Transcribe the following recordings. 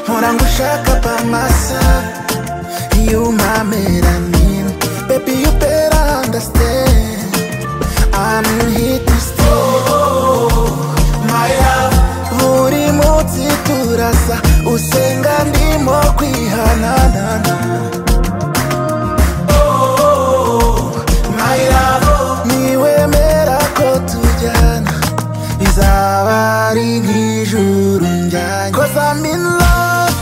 mpora ngushaka pamasa iyo umpamera nina baby you better understand I'm here to stay my love buri munsi turasa usenga ndimo kwihanana my love niwemera ko tujyana bizaba ari nk'ijuru njyanye cause I'm in love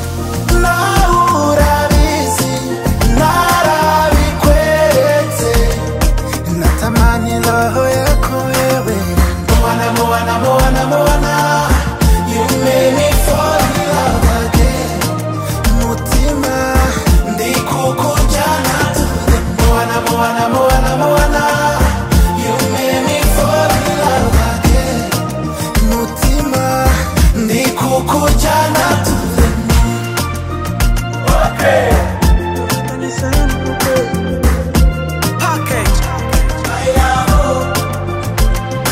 nawe urabizi narabikweretse natamani roho yako wewe mubona mubona mubona mubona you made me fall in love again mutima ndi kukujyana to the mubona mubona mubona mubona you made me fall in love again mutima ndi kukujyana to the package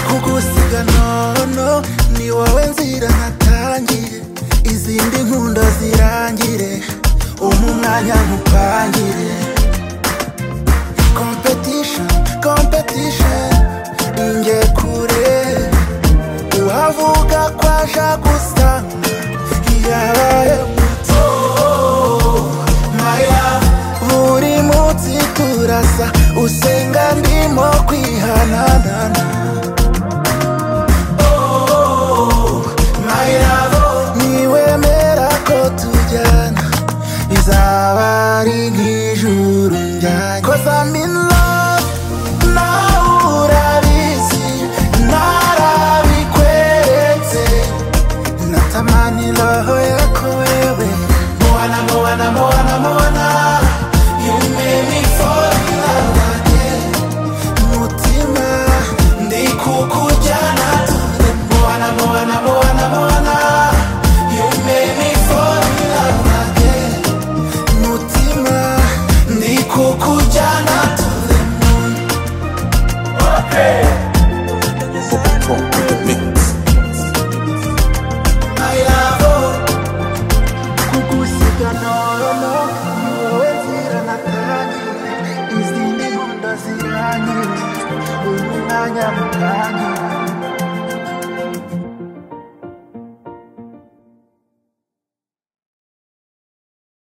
kugusiga nono ni wowe nzira natangire izindi nkundo zirangire umpe umwanya nkupangire competition competition nge kure uhavuga ko aja gusa yabaye muto my love buri munsi turasa usenga ndimo kwihananana niwemera ko tujyana bizaba ari nk'ijuru njyanye cause I'm in love nawe urabizi narabikweretse natamani roho yako wewe mubona mubona mubona mubona you made me fall in love again mutima ndi kukujyana to the mubona mubona mubona mubona you made me fall in love again mutima ndi kukujyana to the moon I love kugusiga nono ni wowe nzira natangiye izindi nkunda zirangire uyu mwanya mutangire